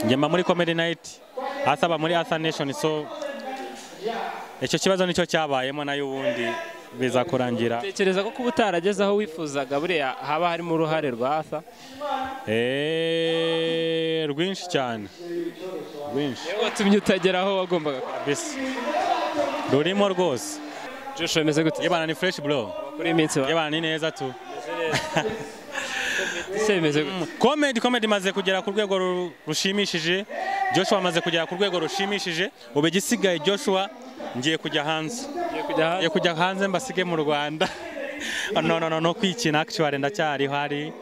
njyamba muri comedy night asaba muri asa nation so icyo kibazo nicyo cyabayemo nayo ubundi biza kurangira tekereza ko kuba utarageze aho wifuzaga buriya haba harimo uruhare rwa asa Eh, rwinshi cyane rwinshi watumye utagera aho wagombaga kugera. kabisa rurimo rwose joshua ameze gute yebana ni fresh bro kuri iyi minsi yebana ni neza tu ese bimeze gute comedy comedy imaze kugera ku rwego ru- rushimishije joshua amaze kugera ku rwego rushimishije ubu igisigaye joshua ngiye kujya hanze Ugiye kujya hanze? ngiye kujya hanze mbasige mu rwanda no no no no kwikina actually ndacyari hari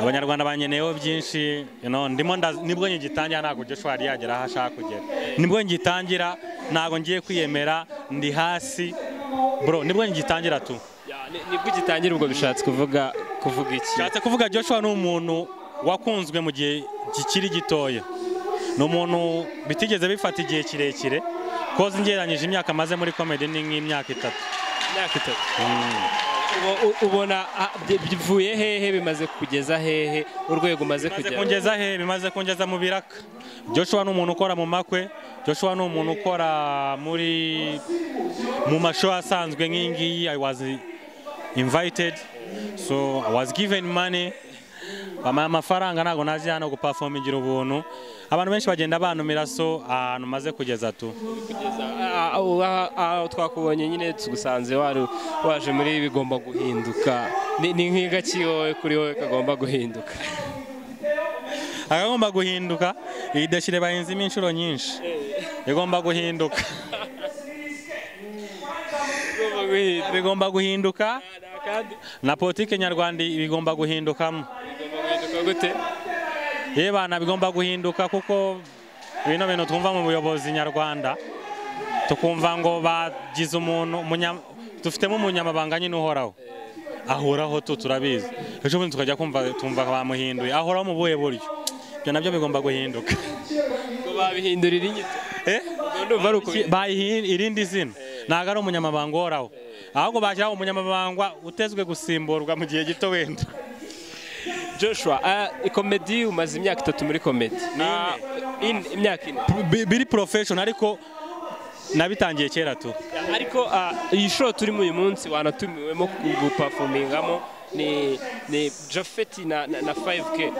abanyarwanda banyeneyeho byinshi you know, ndimo nda- nibwo ngitangira ntabwo joshua yari yagera aho ashaka kugera nibwo ngitangira ntabwo ngiye kwiyemera ndi hasi bro nibwo ngitangira tu Ya, ni- nibwo ugitangira ubwo bishatse kuvuga kuvuga iki Nshatse kuvuga Joshua ni umuntu wakunzwe mu gihe kikiri gitoya. Ni umuntu bitigeze bifata igihe kirekire, koze ngereranyije imyaka amaze muri comedy ni nk'imyaka itatu. imyaka itatu Ubo- u- ubona ah, bi- bivuye hehe bimaze kugeza hehe urwego umaze Bimaze kugera kungeza he? Bimaze kungeza mu biraka. Joshua ni umuntu ukora mu makwe, Joshua ni umuntu ukora muri mu mashow asanzwe nk'iyi ngiyi, I was invited, so I was given money. bamuha amafaranga ntabwo naje hano guperform igira ubuntu abantu benshi bagenda bantumira so ahantu maze kugeza tu Ah, ah, ah, ah, twakubonye nyine tugusanze wari waje muri bigomba guhinduka Ni- ni nk'igaki wowe kuri wowe kagomba guhinduka agomba guhinduka iyi desire bahinzemo inshuro nyinshi igomba guhinduka bigomba Igomba guhinduka. guhinduka kandi na politiki nyarwanda bigomba guhindukamo igomba guhinduka gute yewe bana bigomba guhinduka kuko bino bintu twumva mu buyobozi nyarwanda tukumva ngo bagize umuntu umunya- dufitemo umunyamabanga nyine uhoraho ahoraho tu turabizi ejo bundi tukajya kumva tumva bamuhinduye ahoraho mu buhe buryo ibyo nabyo bigomba guhinduka ngo babihindurira inyito Eh? ndumva ari uko bayihi irindi zina ntabwo ari umunyamabanga uhoraho ahubwo bashyiraho umunyamabanga utezwe gusimburwa mu gihe gito wenda joshua ah, komedi umaze imyaka itatu muri komedi Ni ine. Ah, ine, imyaka ine Bi- biri porofeshoni ariko nabitangiye kera tu ariko ah, iyi show turimo uyu munsi wanatumiwemo gupafomingamo ni ni Japhet na, na, na 5K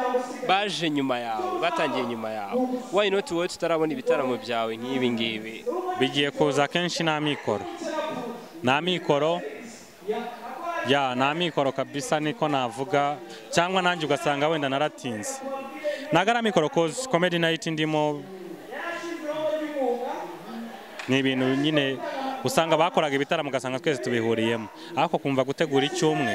baje nyuma yawe batangiye nyuma yawe why not wowe tutarabona ibitaramo byawe nk'ibi ngibi bigiye kuza kenshi nta mikoro nta mikoro ya nta mikoro kabisa niko navuga cyangwa nanjye ugasanga wenda naratinze ntago ari amikoro kozi komedi nayiti ndimo ni ibintu nyine usanga bakoraga ibitaramo ugasanga twese tubihuriyemo ariko kumva gutegura icyumwe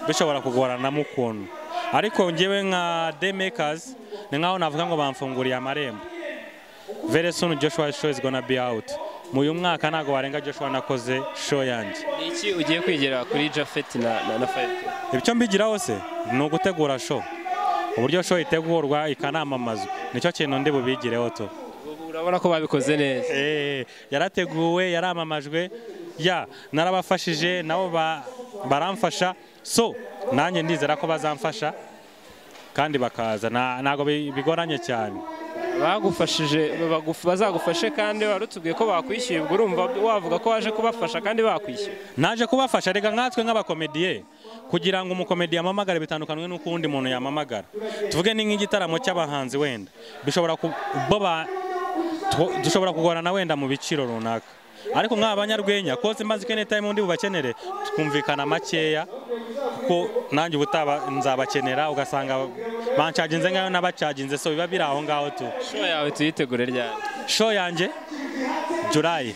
bishobora kugoranamo ukuntu ariko ngewe nka demekazi ni nk'aho navuga ngo bamfunguriye amarembo very soon Joshua show is gonna be out. Mu uyu mwaka ntago warenga Joshua nakoze show yanjye. ni iki ugiye kwigira kuri Japhet na, na, na 5K Ibyo mbigiraho se ni ugutegura show. Uburyo show itegurwa ikanamamazwa nicyo kintu ndi bubigireho tu. Ubu urabona ko babikoze neza Eh, yarateguwe yaramamajwe ya narabafashije nabo ba, baramfasha so nanjye ndizera ko bazamfasha kandi bakaza Na- ntago bi- bigoranye cyane. bagufashije baguf- bazagufashe kandi wari utubwiye ko bakwishyuye ubwo urumva wavuga ko waje kubafasha kandi bakwishyuye naje kubafasha reka nkatwe nk'abakomediye kugira ngo umukomediye amamagare bitandukanywe n'uko uwundi muntu yamamagara tuvuge ni nk'igitaramo cy'abahanzi wenda bishobora ku- bo ba- tu- dushobora kugorana wenda mu biciro runaka ariko nk'aba banyarwenya koze mbazi ko time undi bubakenere twumvikana makeya kuko nanjye ubutaba nzabakenera ugasanga bancaginze ngayo nabacaginze so biba biri aho ngaho tu show yawe tuyitegure ryari show yanjye julayi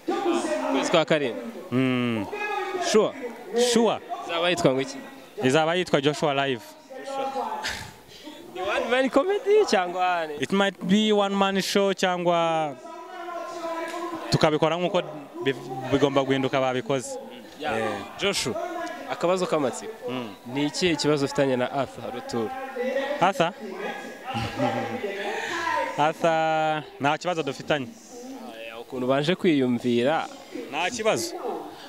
ukwezi kwa karindwi mm, sure sure izaba yitwa ngo iki izaba yitwa joshua live ni one man comedy cyangwa ni it might be one man show cyangwa tukabikora nk'uko bi- bigomba guhinduka babikoze Yeah. Joshua akabazo k'amatsiko ni ikihe kibazo ufitanye na Arthur Rutura asa asa nta kibazo dufitanye ukuntu baje kwiyumvira nta kibazo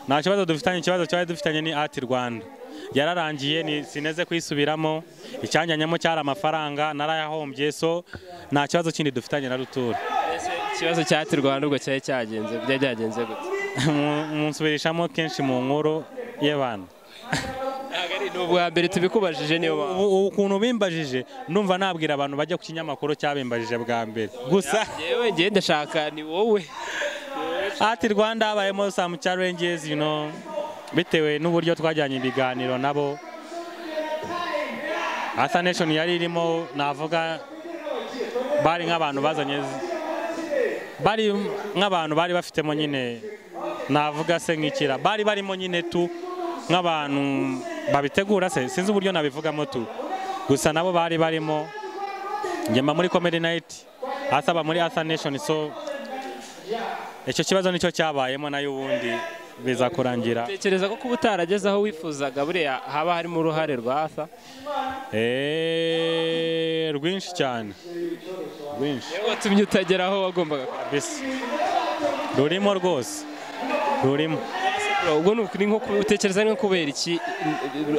nta kibazo dufitanye ikibazo cyari dufitanye ni ati rwanda yararangiye ni- sineze kuyisubiramo icyanjyanyemo cyari amafaranga narayahombye so nta kibazo kindi dufitanye na rutura Ese ikibazo cya Ati Rwanda ubwo cyari cyagenze byari byagenze gute Mu- munsubirishamo kenshi mu nkuru y'abantu ntabwo ari ni ubwa mbere tubikubajije niyo mpamvu ubu ubu ukuntu bimbajije ndumva nabwira abantu bajya ku kinyamakuru cyabimbajije bwa mbere gusa yewe ngiye ndashaka ni wowe ati rwanda habayemo some challenges you know bitewe n'uburyo twajyanye ibiganiro nabo asa nation yari irimo navuga bari nk'abantu bazanye bari nk'abantu bari bafitemo nyine navuga se nk'ikira bari barimo nyine tu nk'abantu babitegura se sinzi uburyo nabivugamo tu gusa nabo bari barimo njyema muri comedy night asaba muri asa nation so icyo kibazo nicyo cyabayemo nayo ubundi biza kurangira tekereza ko kuba utarageze aho wifuzaga buriya haba harimo uruhare rwa asa Eh, rwinshi cyane rwinshi niwe watumye utagera aho wagombaga kugera. kabisa rurimo rwose rurimo ubwo ni uku- ni nko ku- utekereza ni nko kubera iki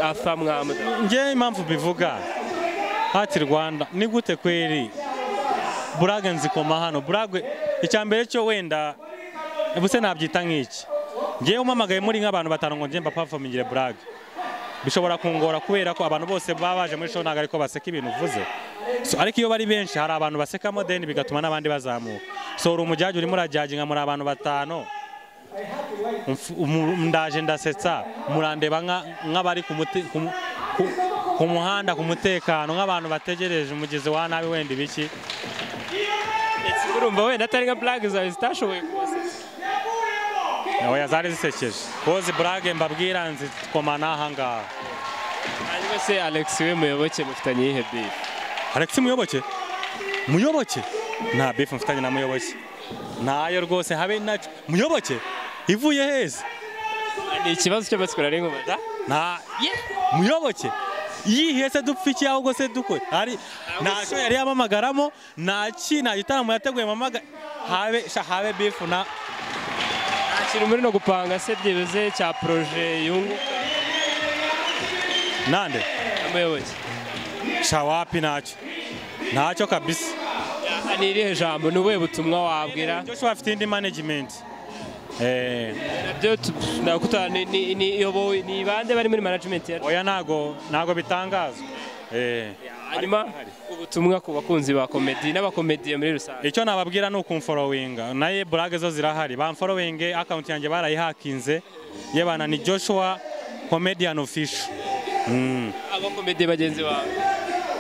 asa mwamuda njyewe impamvu mbivuga hati rwanda ni gute kweri burage nzikoma hano burage icya mbere cyo wenda ubuse nabyita nk'iki ngewe umpamagaye muri nk'abantu batanu ngo njye mbapavomingire burage bishobora kungora kubera ko abantu bose baba baje muri show ntabwo ariko baseka ibintu uvuze so, ariko iyo bari benshi hari abantu basekamo deni bigatuma n'abandi bazamuka so uri umujyaji urimo urajyaginga muri abantu batanu Umf- umu- ndaje ndasetsa murandeba nka- nk'abari ku mute- ku mu- ku- ku muhanda ku mutekano nk'abantu bategereje umugezi wa nabi wenda ibiki urumva wenda atari nka blague zawe zitashoboye kubasetsa oya zari zisekeje kozi burage mbabwira nzikoma n'ahangaha hanyuma se alex we muyoboke mufitanye iyihe bifu alexi muyoboke muyoboke nta bifu mfitanye na muyoboke ntayo rwose habe nacyo muyoboke ivuye heza ni ikibazo cy'amatsiko nari nkubaza nta muyoboke yihiye se dupfa iki ahubwo se dukore ari ntacyo yari yamamagaramo ntaki nta gitaramo yateguye mamaga habe sha habe bifu na nta kintu muri no gupanga se byibuze cya proje yunguka nande amuyoboke sha wapi ntacyo ntacyo kabisa Aha ni irihe jambo ni ubuhe butumwa wabwira Joshua afite indi management eh nabyo tu- nakuta ni- ni- ni- iyobowe ni bande bari muri management ya oya nago nago bitangazwa eh hanyuma ubutumwa ku bakunzi ba komedi n'abakomediye muri rusange icyo nababwira ni ukumforowinga naye burage zo zirahari bamforowinge akawunti yanjye barayihakinze yebana ni Joshua comedian official mm. abakomediye bagenzi bawe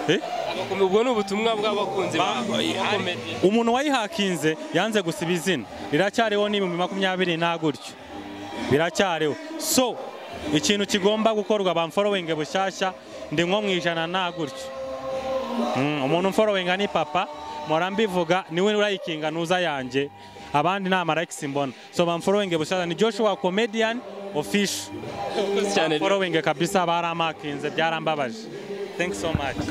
eh? Abakome- ubwo ni ubutumwa bw'abakunzi bawe abakomediye umuntu wayihakinze yanze gusiba izina riracyariho n'ibihumbi makumyabiri na gutyo biracyariho so ikintu kigomba gukorwa bamforowinge bushyashya ndi nko mu ijana na gutyo Mm, umuntu umforowinga ni papa mpora mbivuga niwe urayikinga ntuza yanjye abandi ni amarekisi mbona so bamforowinge bushyashya ni joshua comedian official Urakoze cyane forowinge kabisa baramakinze byarambabaje thanks so much